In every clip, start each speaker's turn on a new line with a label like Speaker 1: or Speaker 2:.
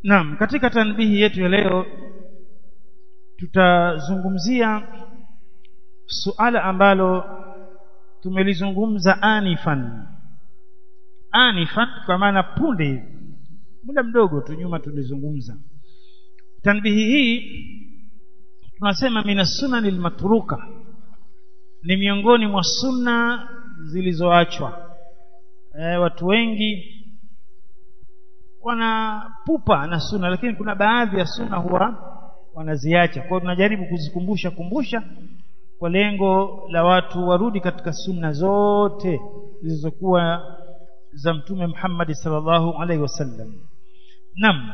Speaker 1: Naam, katika tanbihi yetu ya leo tutazungumzia suala ambalo tumelizungumza anifan. Anifan kwa maana punde hivi. Muda mdogo tu nyuma tulizungumza. Tanbihi hii tunasema mina sunani matruka ni miongoni mwa sunna zilizoachwa. E, watu wengi wanapupa na sunna lakini kuna baadhi ya sunna huwa wanaziacha kwa hiyo tunajaribu kuzikumbusha kumbusha kwa lengo la watu warudi katika sunna zote zilizokuwa za mtume Muhammad sallallahu alaihi wasallam nam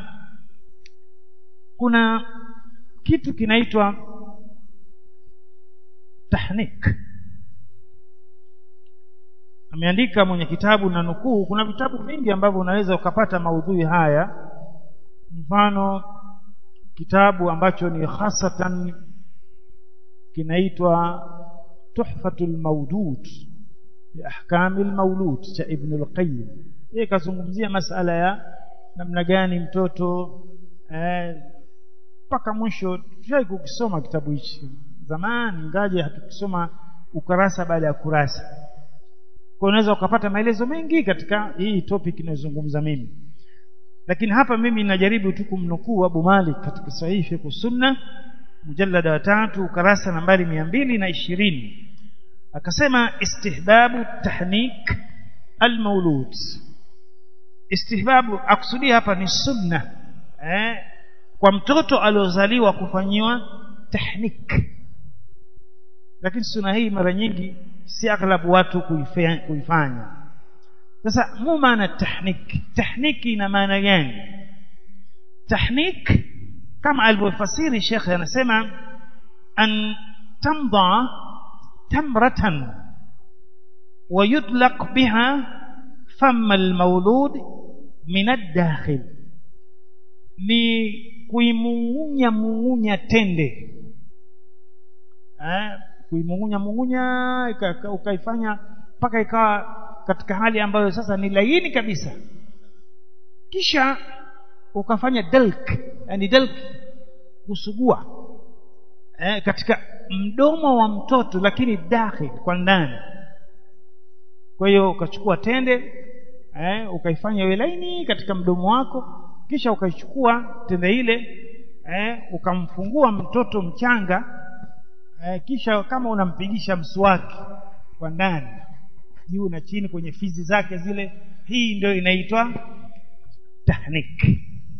Speaker 1: kuna kitu kinaitwa tahnik ameandika mwenye kitabu na nukuu kuna vitabu vingi ambavyo unaweza ukapata maudhui haya mfano kitabu ambacho ni hasatan kinaitwa tuhfatul mawdud bi ahkamil maulud cha ibn al-qayyim yeye kazungumzia masala ya namna gani mtoto mpaka eh, mwisho tushai kukisoma kitabu hichi zamani ngaje hatukisoma ukurasa baada ya kurasa kwa unaweza ukapata maelezo mengi katika hii topic inayozungumza mimi lakini hapa mimi najaribu tu kumnukuu Abu Malik katika sahihi fiqh sunna mujallada wa tatu ukarasa nambari mia mbili na ishirini akasema istihbabu tahnik almaulud istihbabu akusudia hapa ni sunna eh, kwa mtoto aliozaliwa kufanyiwa tahnik lakini sunna hii mara nyingi si aghlabu watu kuifanya sasa mu maana tahnik tahniki ina maana gani tahnik kama alivyofasiri shekhe anasema an tamda tamratan ويطلق بها فم المولود من الداخل ni kuimung'unya mung'unya tende eh, kuimung'unya mung'unya ukaifanya mpaka ikawa katika hali ambayo sasa ni laini kabisa kisha ukafanya dalk yani dalk kusugua eh, katika mdomo wa mtoto lakini dakhil kwa ndani kwa hiyo ukachukua tende eh, ukaifanya iwe laini katika mdomo wako kisha ukaichukua tende ile eh, ukamfungua mtoto mchanga eh, kisha kama unampigisha mswaki kwa ndani juu na chini kwenye fizi zake zile hii ndio inaitwa tahnik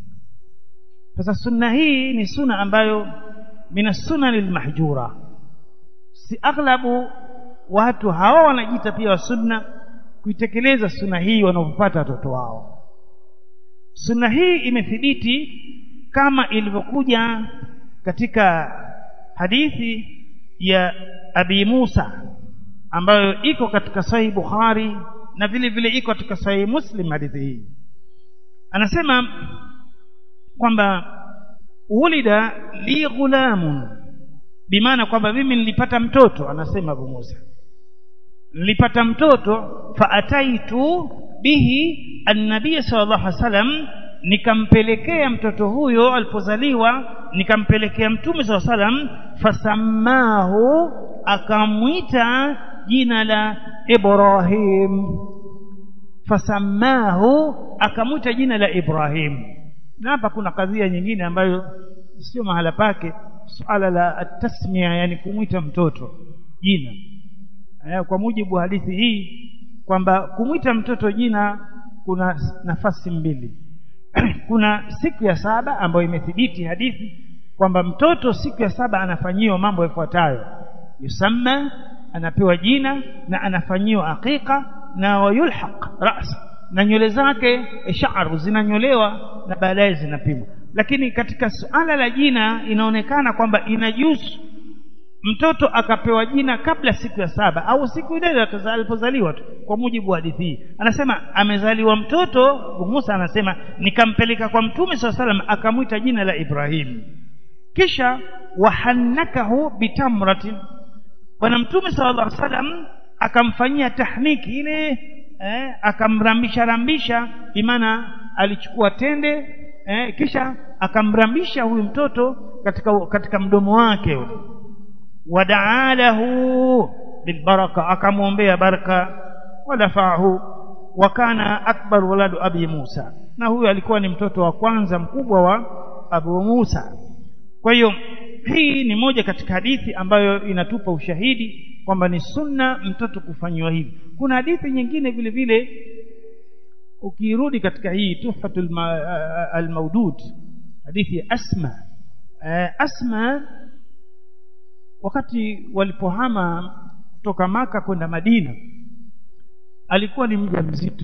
Speaker 1: sasa sunna hii ni sunna ambayo mina sunan almahjura si aghlabu watu hawa wanajiita pia wa sunna kuitekeleza sunna hii wanaopata watoto wao sunna hii imethibiti kama ilivyokuja katika hadithi ya Abi Musa ambayo iko katika Sahih Bukhari na vile vile iko katika Sahih Muslim hadithi hii anasema kwamba ulida li ghulamun bimaana kwamba mimi nilipata mtoto anasema Abu Musa nilipata mtoto faataitu bihi annabii sallallahu alaihi wasallam nikampelekea mtoto huyo alipozaliwa nikampelekea mtume sallallahu alaihi wasallam fasammahu akamwita jina la Ibrahim fasammahu akamwita jina la Ibrahim na hapa kuna kadhia nyingine ambayo sio mahala pake suala la tasmia yani kumwita mtoto jina kwa mujibu wa hadithi hii kwamba kumwita mtoto jina kuna nafasi mbili kuna siku ya saba ambayo imethibiti hadithi kwamba mtoto siku ya saba anafanyiwa mambo yafuatayo yusamma anapewa jina na anafanyiwa aqiqa na wayulhaq ras na nywele zake sha'ru zinanyolewa na baadaye zinapimwa lakini katika suala la jina inaonekana kwamba inajuzu mtoto akapewa jina kabla siku ya saba au siku ile alipozaliwa tu kwa mujibu wa hadithi hii anasema amezaliwa mtoto Musa anasema nikampeleka kwa mtume swalla salam akamwita jina la Ibrahim kisha wahannakahu bitamratin bwana mtume sallallahu alaihi wasallam akamfanyia tahniki ile eh, akamrambisha rambisha bimaana alichukua tende eh, kisha akamrambisha huyu mtoto katika katika mdomo wake ule wadaalahu bilbaraka akamwombea baraka wadafahu wa kana akbar waladu abi Musa na huyu alikuwa ni mtoto wa kwanza mkubwa wa Abu Musa kwa hiyo hii ni moja katika hadithi ambayo inatupa ushahidi kwamba ni sunna mtoto kufanyiwa hivi kuna hadithi nyingine vile vile ukirudi katika hii tuhfatul almaudud hadithi ya Asma Asma wakati walipohama kutoka maka kwenda Madina alikuwa ni mjamzito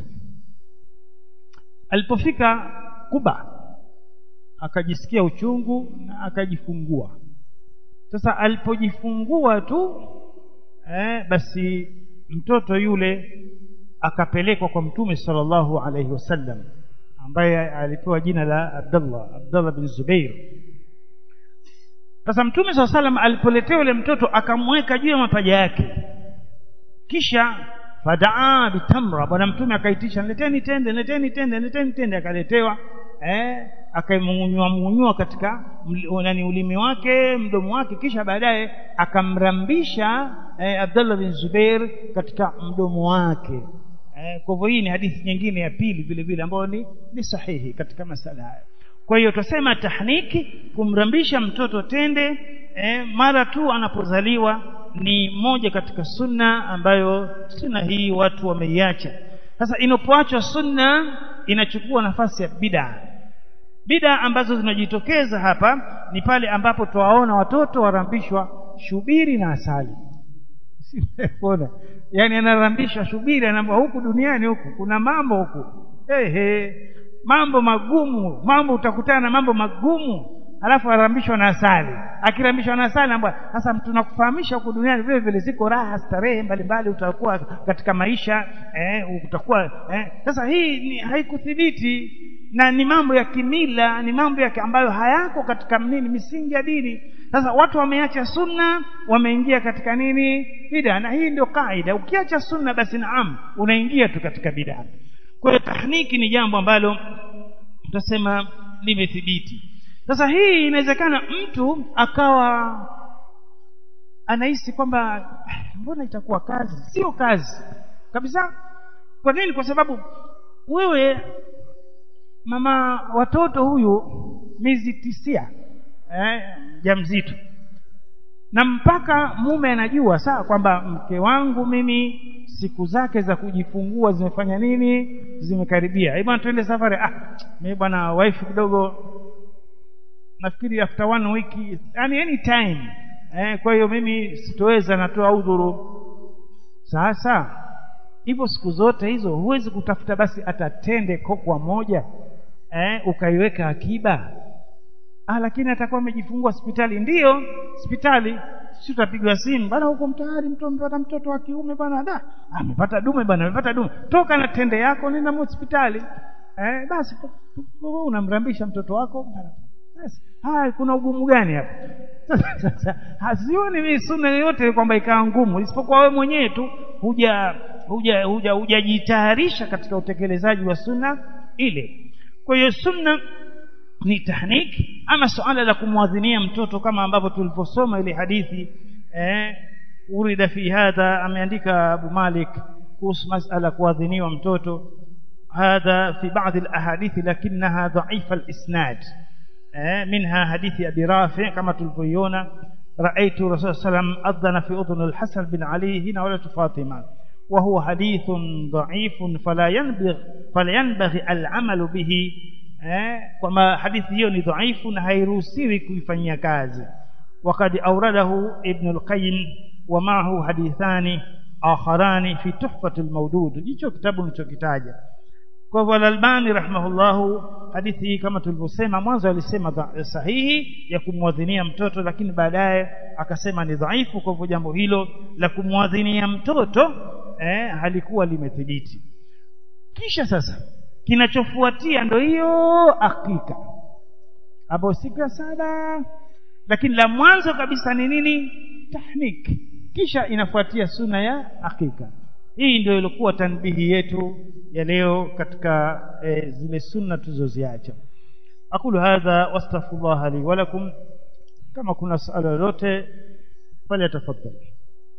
Speaker 1: alipofika Kuba akajisikia uchungu na akajifungua sasa alipojifungua tu eh, basi mtoto yule akapelekwa kwa mtume sallallahu alaihi wasallam ambaye alipewa jina la Abdullah Abdullah bin Zubair sasa mtume saa salam alipoletea yule mtoto akamweka juu ya mapaja yake kisha fadaa bitamra bwana mtume akaitisha leteni tende leteni tende leteni tende akaletewa eh akaimung'unywa mung'unywa katika nani ulimi wake mdomo wake kisha baadaye akamrambisha eh, Abdullah bin Zubair katika mdomo wake eh, kwa hivyo hii ni hadithi nyingine ya pili vile vile ambayo ni, ni sahihi katika masala haya kwa hiyo tusema tahniki kumrambisha mtoto tende eh, mara tu anapozaliwa ni moja katika sunna ambayo sunna hii watu wameiacha sasa inapoachwa sunna inachukua nafasi ya bid'a bid'a ambazo zinajitokeza hapa ni pale ambapo twawaona watoto warambishwa shubiri na asali Ona. yani anarambishwa shubiri anaambia huku duniani huku kuna mambo huku ehe mambo magumu mambo utakutana na mambo magumu alafu arambishwa na asali akirambishwa na asali anaambia sasa tunakufahamisha huku duniani vile vile ziko raha starehe mbalimbali utakuwa katika maisha eh, utakuwa eh. sasa hii ni haikuthibiti na ni mambo ya kimila ni mambo ya ambayo hayako katika nini misingi ya dini sasa watu wameacha sunna wameingia katika nini bid'a na hii ndio kaida ukiacha sunna basi naam unaingia tu katika bid'a kwa hiyo tahniki ni jambo ambalo tutasema limethibiti sasa hii inawezekana mtu akawa anahisi kwamba mbona itakuwa kazi sio kazi kabisa kwa nini kwa sababu wewe mama watoto huyu miezi tisia eh, mjamzito na mpaka mume anajua saa kwamba mke wangu mimi siku zake za kujifungua zimefanya nini zimekaribia bwana tuende safari ah mimi bwana wife kidogo nafikiri after one week yani any time eh, kwa hiyo mimi sitoweza natoa udhuru sasa hivyo siku zote hizo huwezi kutafuta basi atatende kokwa moja eh, ukaiweka akiba ah lakini atakuwa amejifungua hospitali ndiyo hospitali si utapigwa simu bana huko mtaani mtu amepata mtoto wa kiume bana da amepata dume bana amepata dume toka na tende yako nenda hospitali eh basi unamrambisha mtoto wako basi haya kuna ugumu gani hapa sasa hasioni mimi sunna yoyote kwamba ikawa ngumu isipokuwa wewe mwenyewe tu huja huja huja hujajitayarisha katika utekelezaji wa sunna ile kwa hiyo sunna ni tahniki ama suala la kumwadhinia mtoto kama ambavyo tulivyosoma ile hadithi eh urida fi hadha ameandika Abu Malik kuhusu masala kuadhiniwa mtoto هذا في بعض الأحاديث لكنها ضعيف الإسناد منها حديث أبي رافع كما تلقيون رأيت رسول الله صلى الله عليه وسلم أذن في أذن الحسن بن علي هنا ولد فاطمة وهو حديث ضعيف فلا ينبغي فلا ينبغي العمل به كما حديث hiyo ضعيف na hairuhusiwi kuifanyia kazi وقد أورده ابن القيم ومعه حديثان آخران في تحفة المودود jicho kitabu nilichokitaja kwa hivyo al-Albani rahimahullahu hadithi hii kama tulivyosema mwanzo alisema sahihi ya kumwadhinia mtoto lakini baadaye akasema ni dhaifu kwa hivyo jambo hilo la kumwadhinia mtoto eh, halikuwa limethibiti kisha sasa kinachofuatia ndo hiyo akika hapo siku ya saba lakini la mwanzo kabisa ni nini tahnik kisha inafuatia suna ya akika hii ndio ilikuwa tanbihi yetu ya leo katika e, zile sunna tulizoziacha aqulu hadha wastaghfirullah li wa lakum kama kuna swala lolote pale tafadhali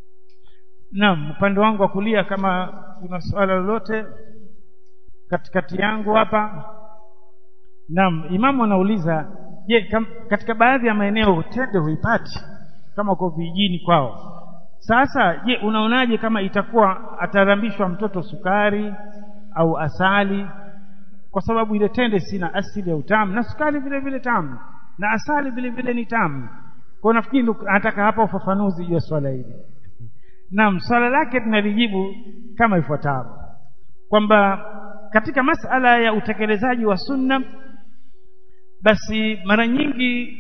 Speaker 1: naam upande wangu wa kulia kama kuna swala lolote katikati yangu hapa naam imamu anauliza je kam, katika baadhi ya maeneo tende huipati kama uko vijijini kwao sasa je unaonaje kama itakuwa atarambishwa mtoto sukari au asali kwa sababu ile tende sina asili ya utamu na sukari vile vile tamu na asali vile vile ni tamu kwa nafikiri anataka hapa ufafanuzi juu ya swala hili naam swala lake tunalijibu kama ifuatavyo kwamba katika masala ya utekelezaji wa sunna basi mara nyingi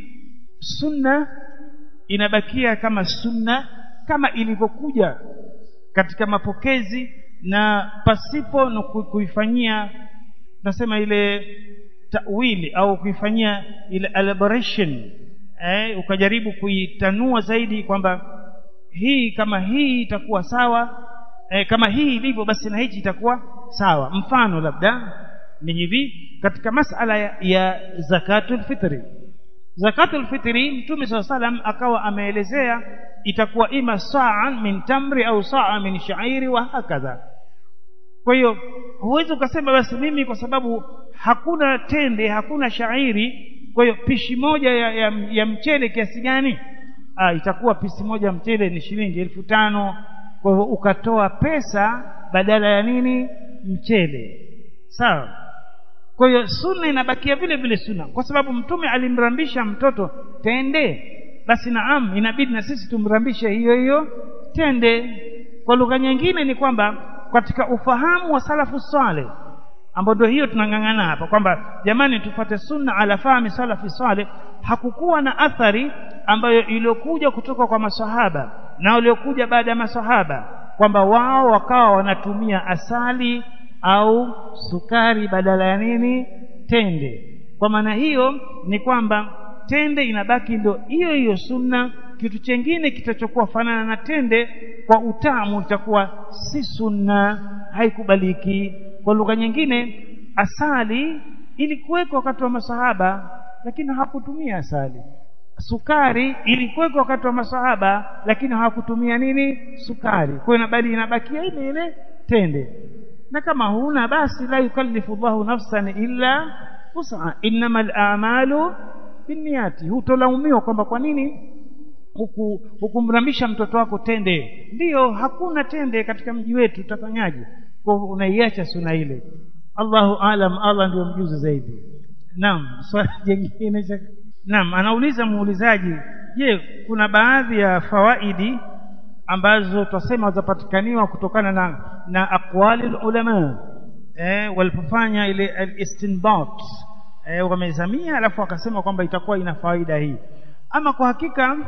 Speaker 1: sunna inabakia kama sunna kama ilivyokuja katika mapokezi na pasipo na kuifanyia tunasema ile tawili au kuifanyia ile elaboration eh, ukajaribu kuitanua zaidi kwamba hii kama hii itakuwa sawa eh, kama hii ilivyo basi na hichi itakuwa sawa mfano labda ni hivi katika masala ya, ya zakatul fitri zakatul fitri mtume saa salam akawa ameelezea itakuwa ima saa min tamri au saa min shairi wa hakadha kwa hiyo huwezi ukasema basi mimi kwa sababu hakuna tende hakuna shairi kwa hiyo pishi moja ya, ya, ya mchele kiasi gani ah, itakuwa pisi moja mchele ni shilingi elfu tano kwa hivyo ukatoa pesa badala ya nini mchele sawa kwa hiyo sunna inabakia vile vile sunna kwa sababu mtume alimrambisha mtoto tende basi naam inabidi na sisi tumrambishe hiyo hiyo tende kwa lugha nyingine ni kwamba katika ufahamu wa salafu saleh ambao ndio hiyo tunang'ang'ana hapa kwamba jamani tufate sunna ala fahmi salafi saleh hakukuwa na athari ambayo iliyokuja kutoka kwa masahaba na waliokuja baada ya masahaba kwamba wao wakawa wanatumia asali au sukari badala ya nini tende kwa maana hiyo ni kwamba tende inabaki ndio hiyo hiyo sunna kitu chengine kitachokuwa fanana na tende kwa utamu itakuwa si sunna haikubaliki kwa lugha nyingine asali ilikuwekwa wakati wa masahaba lakini hawakutumia asali sukari ilikuwekwa wakati wa masahaba lakini hawakutumia nini sukari kwa hiyo inabidi inabakia ile ile tende na kama huna basi la yukallifu Allahu nafsan illa wus'a innamal a'malu binniyati hutolaumiwa kwamba kwa nini huku hukumrambisha mtoto wako tende ndiyo hakuna tende katika mji wetu utafanyaje kwa unaiacha suna ile Allahu alam Allah ndio mjuzi zaidi naam swali jingine naam anauliza muulizaji je kuna baadhi ya fawaidi ambazo twasema zapatikaniwa kutokana na na aqwali ulama eh walipofanya ile al-istinbat eh wamezamia alafu wakasema kwamba itakuwa ina faida hii ama kwa hakika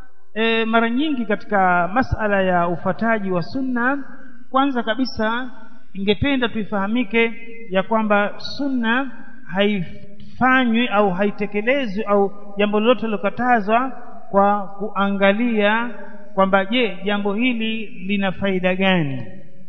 Speaker 1: e, mara nyingi katika masala ya ufataji wa sunna kwanza kabisa ingependa tuifahamike ya kwamba sunna haifanywi au haitekelezwi au jambo lolote lilokatazwa kwa kuangalia kwamba je jambo hili lina faida gani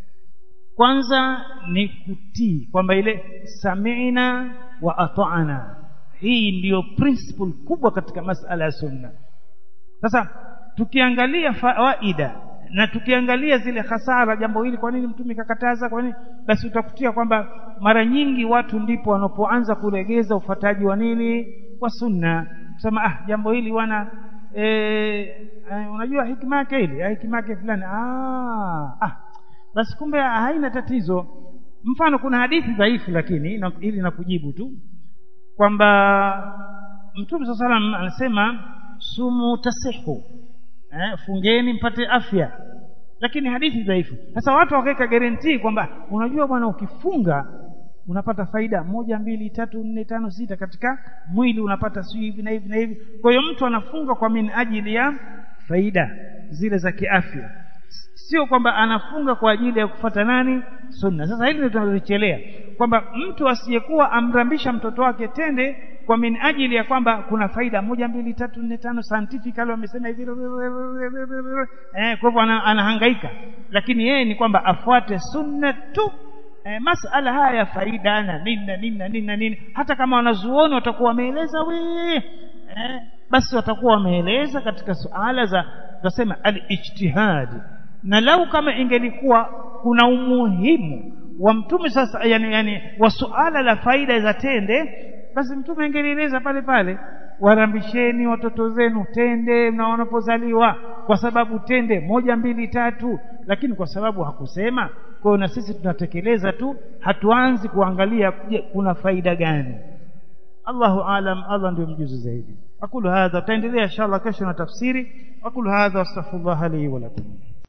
Speaker 1: kwanza ni kutii kwamba ile sami'na wa ata'na hii ndiyo principle kubwa katika masala ya sunna sasa tukiangalia faida na tukiangalia zile hasara jambo hili kwa nini mtume kakataza kwa nini basi utakutia kwamba mara nyingi watu ndipo wanapoanza kuregeza ufataji wa nini wa sunna kusema ah jambo hili wana e, e, unajua hikima yake ile hikima yake fulani ah, ah basi kumbe haina tatizo mfano kuna hadithi dhaifu lakini na, ili nakujibu tu kwamba mtume saa salam anasema sumu tasihu eh, fungeni mpate afya lakini hadithi dhaifu sasa watu wakaweka guarantee kwamba unajua bwana ukifunga unapata faida moja mbili tatu nne tano sita katika mwili unapata si hivi na hivi na hivi kwa hiyo mtu anafunga kwa min ajili ya faida zile za kiafya sio kwamba anafunga kwa ajili ya kufata nani sunna sasa hili ndio tunalochelea kwamba mtu asiyekuwa amrambisha mtoto wake tende kwa min ajili ya kwamba kuna faida moja mbili tatu nne tano scientifically wamesema hivi eh kwa hivyo anahangaika lakini yeye ni kwamba afuate sunna tu eh, masala haya ya faida na nini na nini na nini na nini hata kama wanazuoni watakuwa wameeleza we eh, basi watakuwa wameeleza katika suala za tutasema al-ijtihad na lau kama ingelikuwa kuna umuhimu wa mtume sasa yani, yani wa suala la faida za tende basi mtume angelieleza pale pale warambisheni watoto zenu tende na wanapozaliwa kwa sababu tende moja mbili tatu lakini kwa sababu hakusema kwa hiyo na sisi tunatekeleza tu hatuanzi kuangalia je kuna faida gani Allahu alam Allah ndio mjuzi zaidi aqulu hadha taendelea inshallah kesho na tafsiri aqulu hadha astaghfirullah li wa lakum